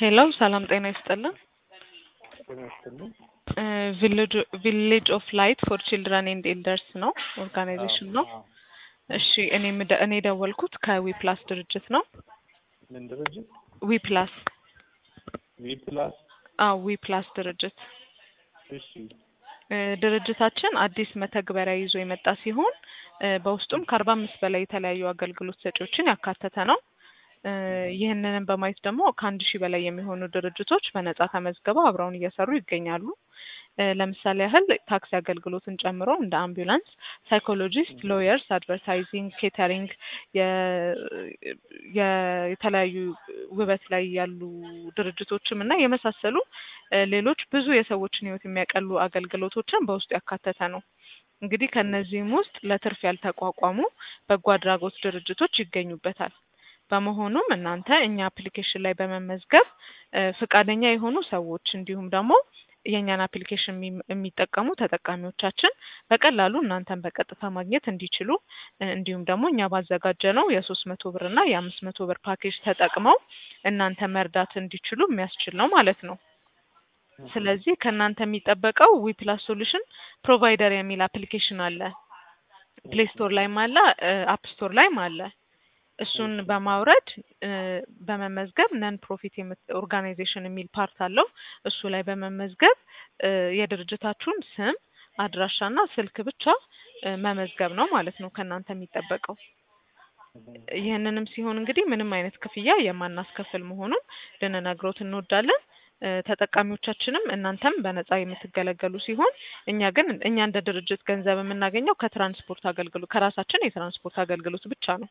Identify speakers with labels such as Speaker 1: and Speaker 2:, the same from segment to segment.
Speaker 1: ሄሎ ሰላም ጤና ይስጥልን።
Speaker 2: ጤና ይስጥልኝ።
Speaker 1: ቪሌጅ ኦፍ ላይት ፎር ቺልድረን ኤንድ ኤልደርስ ነው ኦርጋናይዜሽን ነው።
Speaker 2: አዎ።
Speaker 1: እሺ እኔ የምደ- እኔ የደወልኩት ከዊፕላስ ድርጅት ነው።
Speaker 2: ምን ድርጅት?
Speaker 1: ዊፕላስ
Speaker 2: ዊ ፕላስ።
Speaker 1: አዎ ዊፕላስ ድርጅት
Speaker 2: እሺ
Speaker 1: እ ድርጅታችን አዲስ መተግበሪያ ይዞ የመጣ ሲሆን እ በውስጡም ከአርባ አምስት በላይ የተለያዩ አገልግሎት ሰጪዎችን ያካተተ ነው። እ ይህንንም በማየት ደግሞ ከአንድ ሺህ በላይ የሚሆኑ ድርጅቶች በነጻ ተመዝግበው አብረውን እየሰሩ ይገኛሉ። እ ለምሳሌ ያህል ታክሲ አገልግሎትን ጨምሮ እንደ አምቡላንስ፣ ሳይኮሎጂስት፣ ሎየርስ፣ አድቨርታይዚንግ፣ ኬተሪንግ፣ የ- የ- የተለያዩ ውበት ላይ ያሉ ድርጅቶችም እና የመሳሰሉ እ ሌሎች ብዙ የሰዎችን ሕይወት የሚያቀሉ አገልግሎቶችን በውስጡ ያካተተ ነው። እንግዲህ ከእነዚህም ውስጥ ለትርፍ ያልተቋቋሙ በጎ አድራጎት ድርጅቶች ይገኙበታል። በመሆኑም እናንተ እኛ አፕሊኬሽን ላይ በመመዝገብ እ ፈቃደኛ የሆኑ ሰዎች እንዲሁም ደግሞ የእኛን አፕሊኬሽን የሚ- የሚጠቀሙ ተጠቃሚዎቻችን በቀላሉ እናንተን በቀጥታ ማግኘት እንዲችሉ እ እንዲሁም ደግሞ እኛ ባዘጋጀነው የሶስት መቶ ብር እና የአምስት መቶ ብር ፓኬጅ ተጠቅመው እናንተ መርዳት እንዲችሉ የሚያስችል ነው ማለት ነው። ስለዚህ ከእናንተ የሚጠበቀው ዊፕላስ ሶሉሽን ፕሮቫይደር የሚል አፕሊኬሽን አለ። ፕሌይ ስቶር ላይም አለ፣ አፕ ስቶር ላይም አለ። እሱን በማውረድ እ በመመዝገብ ነን ፕሮፊት ኦርጋናይዜሽን የሚል ፓርት አለው። እሱ ላይ በመመዝገብ እ የድርጅታችሁን ስም አድራሻና ስልክ ብቻ እ መመዝገብ ነው ማለት ነው ከእናንተ የሚጠበቀው። ይህንንም ሲሆን እንግዲህ ምንም አይነት ክፍያ የማናስከፍል መሆኑን ልንነግሮት እንወዳለን። እ ተጠቃሚዎቻችንም እናንተም በነጻ የምትገለገሉ ሲሆን እኛ ግን እኛ እንደ ድርጅት ገንዘብ የምናገኘው ከትራንስፖርት አገልግሎት ከራሳችን የትራንስፖርት አገልግሎት ብቻ ነው።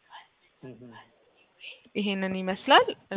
Speaker 1: ይሄንን ይመስላል። እ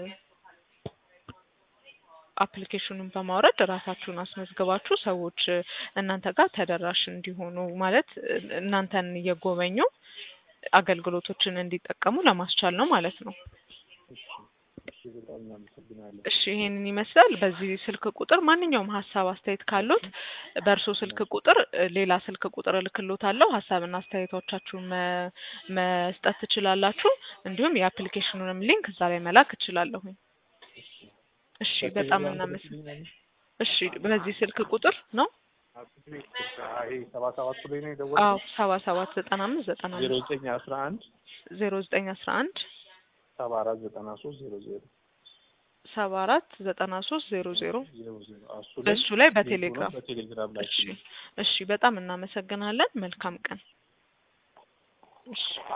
Speaker 1: አፕሊኬሽኑን በማውረድ ራሳችሁን አስመዝግባችሁ ሰዎች እ እናንተ ጋር ተደራሽ እንዲሆኑ ማለት እ እናንተን እየጎበኙ አገልግሎቶችን እንዲጠቀሙ ለማስቻል ነው ማለት ነው።
Speaker 2: እሺ በጣም እናመሰግናለን።
Speaker 1: እሺ ይሄንን ይመስላል። በዚህ ስልክ ቁጥር ማንኛውም ሀሳብ አስተያየት ካሉት በእርሶ ስልክ ቁጥር እ ሌላ ስልክ ቁጥር እልክሎታለሁ። ሀሳብና አስተያየቶቻችሁን መ- መስጠት ትችላላችሁ። እንዲሁም የአፕሊኬሽኑንም ሊንክ እዛ ላይ መላክ እችላለሁኝ። እሺ በጣም እናመሰግናለን። እሺ በዚህ ስልክ ቁጥር ነው?
Speaker 2: ይሄ ሰባ ሰባቱ ላይ ነው
Speaker 1: አዎ
Speaker 2: የደወልኩት።
Speaker 1: ሰባ ሰባት ዘጠና አምስት ዘጠና
Speaker 2: ዜሮ
Speaker 1: አምስት
Speaker 2: ዘጠኝ አስራ አንድ
Speaker 1: ዜሮ ዘጠኝ አስራ አንድ
Speaker 2: ሰባ አራት ዘጠና ሶስት ዜሮ ዜሮ
Speaker 1: ሰባ አራት ዘጠና ሶስት ዜሮ ዜሮ
Speaker 2: ዜሮ ዜሮ እሱ
Speaker 1: በእሱ ላይ
Speaker 2: ሊንኩ ነው
Speaker 1: በቴሌግራም
Speaker 2: በቴሌግራም ላይ
Speaker 1: እሺ እሺ በጣም እናመሰግናለን። መልካም ቀን። እሺ